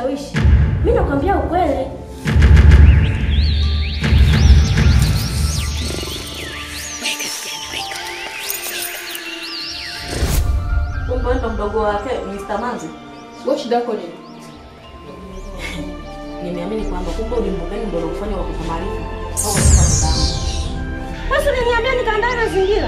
kushawishi. Mimi nakwambia ukweli. Kumbe ndo mdogo wake Mr. Manzi. Wewe shida yako nini? Nimeamini kwamba kumbe ulimbukeni ndio unakufanya wakupa maarifa. Au wakupa nidhamu. Basi uliniambia nikaandae mazingira.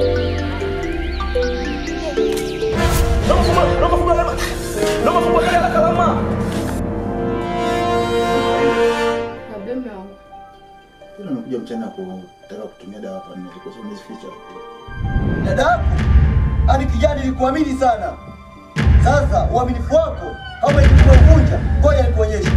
Naambia mume wangu. Tena umekuja mchana kutaka kutumia dawa hapa nne, kwa sababu umezificha. Dada yako ani kijana, nilikuamini sana. Sasa uaminifu wako kama ilikuwa uvunja, ngoja nikuonyeshe.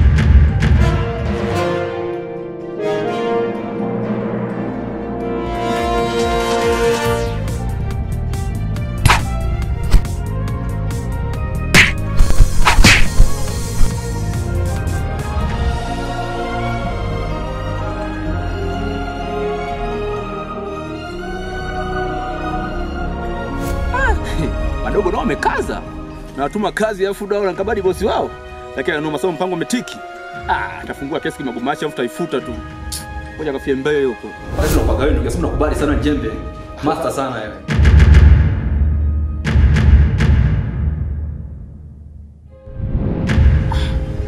Madogo nao wamekaza. Na watuma kazi alafu dao na kabadi bosi wao. Lakini anao masomo mpango umetiki. Ah, atafungua kesi kimagumashi alafu taifuta tu. Ngoja kafie mbele huko. Basi tunakuwa wewe ndugu, nakubali sana jembe. Master sana wewe.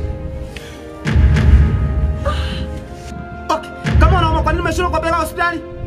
Okay. Kama unauma kwa nini umeshindwa kupeleka hospitali?